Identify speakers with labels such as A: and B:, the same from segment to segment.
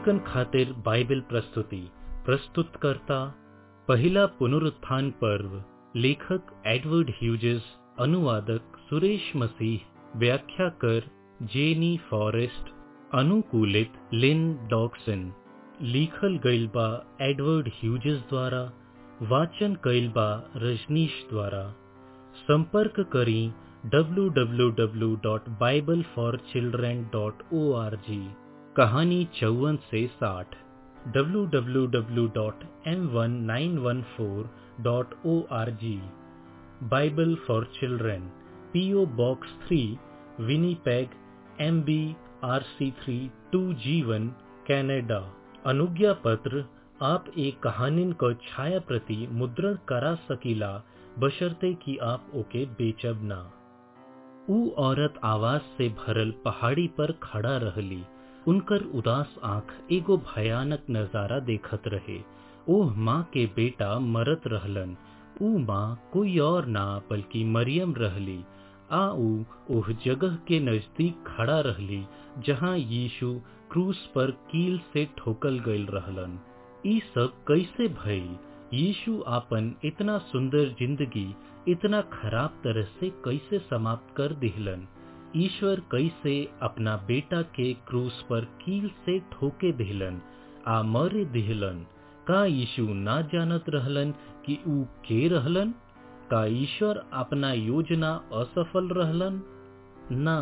A: लइकन खातिर बाइबल प्रस्तुति प्रस्तुत करता पहिला पुनरुत्थान पर्व लेखक एडवर्ड ह्यूजेस अनुवादक सुरेश मसीह व्याख्याकर जेनी फॉरेस्ट अनुकूलित लिन डॉक्सन लिखल गईल बा एडवर्ड ह्यूजेस द्वारा वाचन कईल बा रजनीश द्वारा संपर्क करी www.bibleforchildren.org कहानी चौवन से साठ www.m1914.org Bible for children PO box three Winnipeg M B R C three two जीवन कैनेडा अनुज्ञा पत्र आप एक कहानिन को छाया प्रति मुद्रण करा सकीला बशर्ते कि आप ओके बेचब ना ऊ औरत आवाज से भरल पहाड़ी पर खड़ा रहली उनकर उदास आंख एगो भयानक नजारा देखत रहे ओह माँ के बेटा मरत रहलन ऊ माँ कोई और ना बल्कि मरियम रहली आ ऊ ओह जगह के नजदीक खड़ा रहली जहाँ यीशु क्रूस पर कील से ठोकल गईल रहलन ई सब कैसे भइल यीशु आपन इतना सुंदर जिंदगी इतना खराब तरह से कैसे समाप्त कर दिहलन ईश्वर कैसे अपना बेटा के क्रूस पर कील से ठोके दिहलन आ मरे दिहलन का यीशु ना जानत रहलन कि ऊ के रहलन का ईश्वर अपना योजना असफल रहलन ना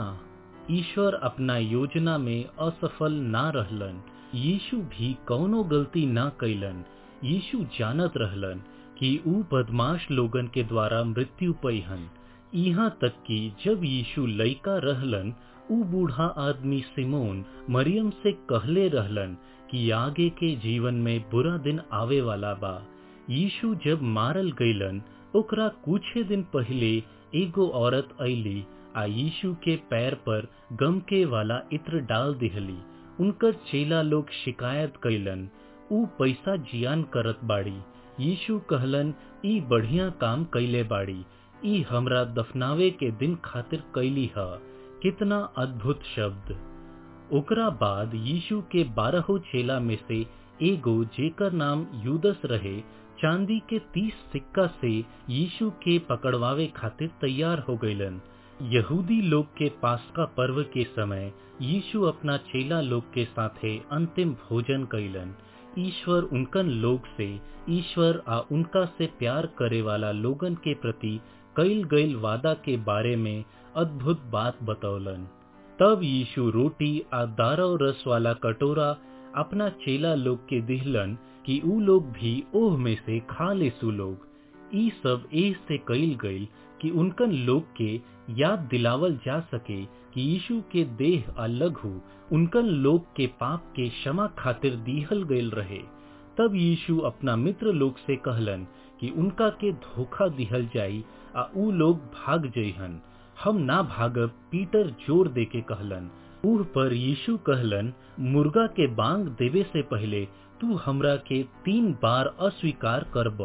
A: ईश्वर अपना योजना में असफल ना रहलन यीशु भी कौनो गलती ना कैलन यीशु जानत रहलन कि ऊ बदमाश लोगन के द्वारा मृत्यु पैहन यहाँ तक कि जब यीशु लइका रहलन ऊ बूढ़ा आदमी सिमोन मरियम से कहले रहलन कि आगे के जीवन में बुरा दिन आवे वाला बा यीशु जब मारल गईलन ओकरा कुछे दिन पहले एगो औरत ऐली आ यीशु के पैर पर गम के वाला इत्र डाल दिहली उनकर चेला लोग शिकायत कैलन ऊ पैसा जियान करत बाड़ी यीशु कहलन ई बढ़िया काम कैले बाड़ी ई हमरा दफनावे के दिन खातिर कैली ह कितना अद्भुत शब्द ओकरा बाद यीशु के बारहो चेला में से एगो जेकर नाम यूदस रहे चांदी के तीस सिक्का से यीशु के पकड़वावे खातिर तैयार हो गईलन यहूदी लोग के पास्का पर्व के समय यीशु अपना चेला लोग के साथे अंतिम भोजन कैलन ईश्वर उनकन लोग से ईश्वर आ उनका से प्यार करे वाला लोगन के प्रति कैल गईल वादा के बारे में अद्भुत बात बतौलन तब यीशु रोटी आ दारव रस वाला कटोरा अपना चेला लोग के दिहलन कि ऊ लोग भी ओह में से खा ले सु लोग ई सब ए से कैल गईल कि उनकन लोग के याद दिलावल जा सके कि यीशु के देह अलग हो उनकन लोग के पाप के क्षमा खातिर दीहल गईल रहे तब यीशु अपना मित्र लोग से कहलन कि उनका के धोखा दिहल जाई आ ऊ लोग भाग जइहन हम ना भागब पीटर जोर दे के कहलन ऊह पर यीशु कहलन मुर्गा के बांग देवे से पहले तू हमरा के तीन बार अस्वीकार करब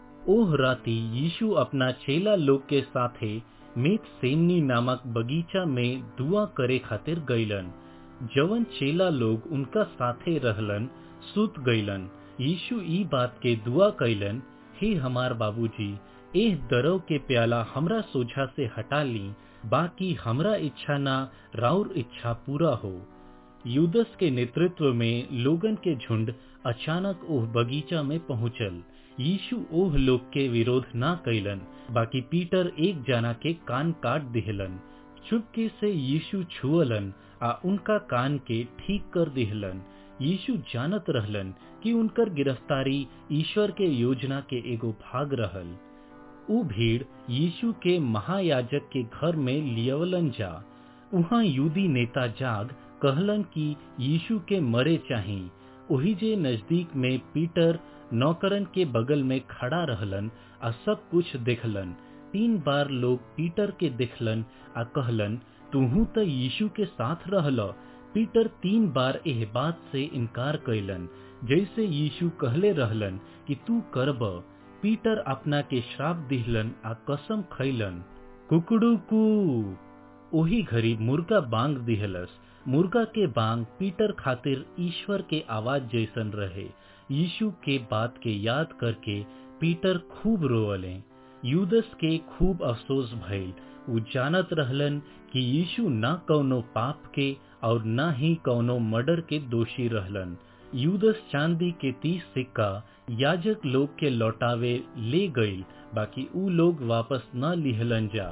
A: ओह राती यीशु अपना चेला लोग के साथे मेत सेमनी नामक बगीचा में दुआ करे खातिर गईलन जवन चेला लोग उनका साथे रहलन सुत गईलन यीशु ई बात के दुआ कैलन हे हमार बाबूजी एह दरव के प्याला हमरा सोझा से हटा ली बाकी हमरा इच्छा ना राउर इच्छा पूरा हो यूदस के नेतृत्व में लोगन के झुंड अचानक ओह बगीचा में पहुंचल यीशु ओह लोग के विरोध ना कैलन बाकी पीटर एक जना के कान काट दिहलन चुपके से यीशु छुअलन आ उनका कान के ठीक कर दिहलन यीशु जानत रहलन कि उनकर गिरफ्तारी ईश्वर के योजना के एगो भाग रहल ऊ भीड़ यीशु के महायाजक के घर में लियवलन जा उहाँ यूदी नेता जाग कहलन कि यीशु के मरे चाही ओही जे नजदीक में पीटर नौकरन के बगल में खड़ा रहलन आ सब कुछ देखलन तीन बार लोग पीटर के देखलन आ कहलन तुहू त यीशु के साथ रहल पीटर तीन बार एह बात से इनकार कैलन जैसे यीशु कहले रहलन कि तू करब पीटर अपना के श्राप दिहलन आ कसम खैलन कुकड़ू कू ओही घड़ी मुर्गा बांग दिहलस मुर्गा के बांग पीटर खातिर ईश्वर के आवाज जैसन रहे यीशु के बात के याद करके पीटर खूब रोअले यूदस के खूब अफसोस भइल उ जानत रहलन कि यीशु न कौनो पाप के और न ही कौनो मर्डर के दोषी रहलन यूदस चांदी के तीस सिक्का याजक लोग के लौटावे ले गईल बाकी ऊ लोग वापस न लिहलन जा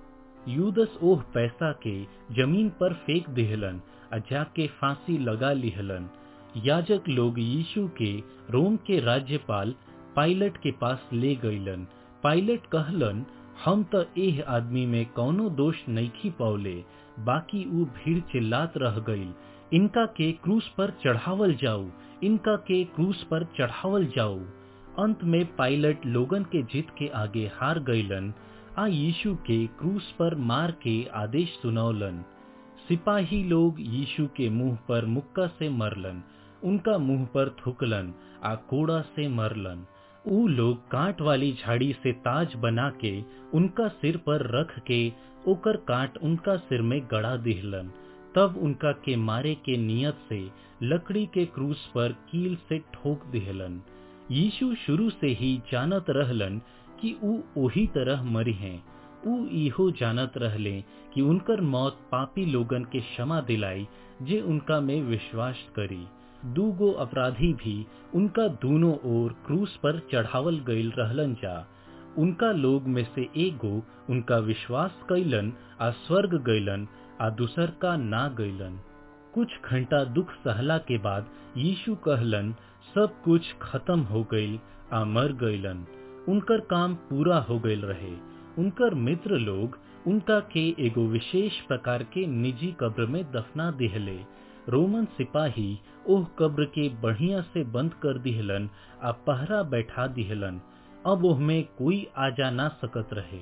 A: यूदस ओह पैसा के जमीन पर फेंक दिहलन आ जाके फांसी लगा लिहलन याजक लोग यीशु के रोम के राज्यपाल पायलट के पास ले गईलन पायलट कहलन हम तो एह आदमी में कौनो दोष नईखी पौले बाकी ऊ भीड़ चिल्लात रह गईल इनका के क्रूस पर चढ़ावल जाऊ इनका के क्रूस पर चढ़ावल जाऊ अंत में पायलट लोगन के जित के आगे हार गईलन आ यीशु के क्रूस पर मार के आदेश सुनौलन सिपाही लोग यीशु के मुंह पर मुक्का से मरलन उनका मुंह पर थुकलन आ कोड़ा से मरलन ऊ लोग कांट वाली झाड़ी से ताज बना के उनका सिर पर रख के ओकर कांट उनका सिर में गड़ा दिहलन तब उनका के मारे के नियत से लकड़ी के क्रूस पर कील से ठोक दिहलन यीशु शुरू से ही जानत रहलन कि ऊ ओही तरह मरी हैं ऊ इहो जानत रहले कि उनकर मौत पापी लोगन के क्षमा दिलाई जे उनका में विश्वास करी दूगो अपराधी भी उनका दोनों ओर क्रूस पर चढ़ावल गईल रहलन जा उनका लोग में से एगो उनका विश्वास कैलन आ स्वर्ग गईलन आ दूसर का ना गईलन कुछ घंटा दुख सहला के बाद यीशु कहलन सब कुछ खत्म हो गईल आ मर गईलन उनकर काम पूरा हो गईल रहे उनकर मित्र लोग उनका के एगो विशेष प्रकार के निजी कब्र में दफना दिहले रोमन सिपाही ओह कब्र के बढ़िया से बंद कर दिहलन आ पहरा बैठा दिहलन अब ओह में कोई आ जा ना सकत रहे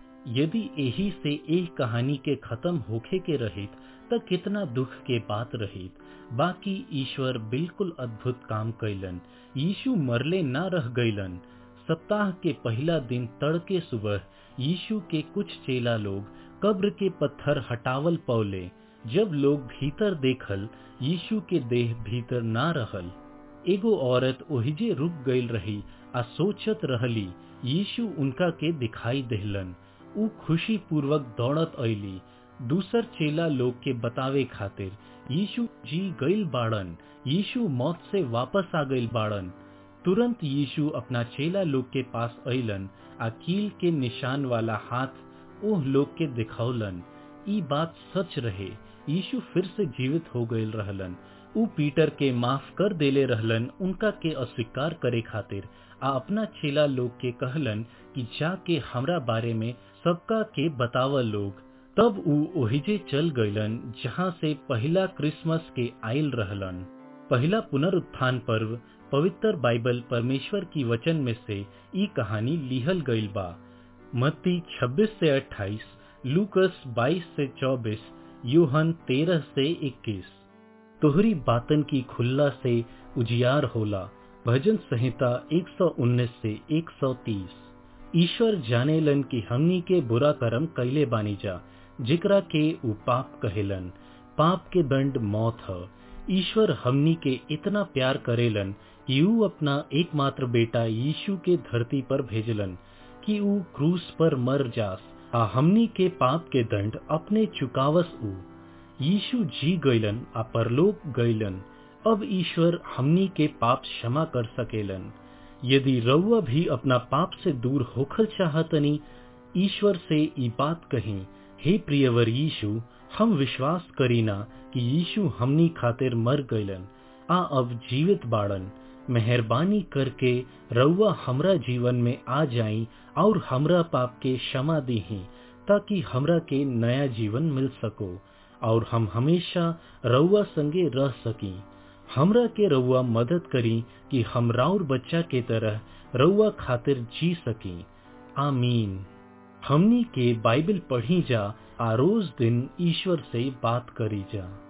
A: यदि यही से एक कहानी के खत्म होखे के रहित त कितना दुख के बात रहित बाकी ईश्वर बिल्कुल अद्भुत काम कैलन यीशु मरले ना रह गईलन सप्ताह के पहला दिन तड़के सुबह यीशु के कुछ चेला लोग कब्र के पत्थर हटावल पौले जब लोग भीतर देखल यीशु के देह भीतर ना रहल एगो औरत ओहिजे रुक गईल रही आ सोचत रहली यीशु उनका के दिखाई देहलन ऊ खुशी पूर्वक दौड़त अली दूसर चेला लोग के बतावे खातिर यीशु जी गईल बाड़न यीशु मौत से वापस आ गईल बाड़न तुरंत यीशु अपना चेला लोग के पास अइलन आ कील के निशान वाला हाथ ओह लोग के दिखौलन ई बात सच रहे यीशु फिर से जीवित हो गईल रहलन ऊ पीटर के माफ कर देले रहलन उनका के अस्वीकार करे खातिर आ अपना चेला लोग के कहलन कि जाके हमरा बारे में सबका के बतावल लोग तब ऊ ओहिजे चल गईलन जहाँ से पहला क्रिसमस के आयल रहलन पहला पुनरुत्थान पर्व पवित्र बाइबल परमेश्वर की वचन में से ई कहानी लिहल गईल बा मत्ती 26 से 28, लूकस 22 से 24, यूहन 13 से 21। तोहरी बातन की खुल्ला से उजियार होला भजन संहिता 119 से 130 ईश्वर जानेलन कि हमनी के बुरा कर्म कैले बानी जा जिकरा के उ पाप कहेलन पाप के दंड मौत ह ईश्वर हमनी के इतना प्यार करेलन कि ऊ अपना एकमात्र बेटा यीशु के धरती पर भेजलन कि ऊ क्रूस पर मर जास आ हमनी के पाप के दंड अपने चुकावस ऊ यीशु जी गईलन आ परलोक गईलन अब ईश्वर हमनी के पाप क्षमा कर सकेलन यदि रउआ भी अपना पाप से दूर होखल चाहतनी ईश्वर से ई बात कही हे प्रियवर यीशु हम विश्वास करीना कि यीशु हमनी खातिर मर गईलन आ अब जीवित बाड़न मेहरबानी करके रउआ हमरा जीवन में आ जाई और हमरा पाप के क्षमा दीही ताकि हमरा के नया जीवन मिल सको और हम हमेशा रउआ संगे रह सकी हमरा के रउआ मदद करी कि हम राउर बच्चा के तरह रउआ खातिर जी सकी आमीन हमनी के बाइबल पढ़ी जा आ रोज दिन ईश्वर से बात करी जा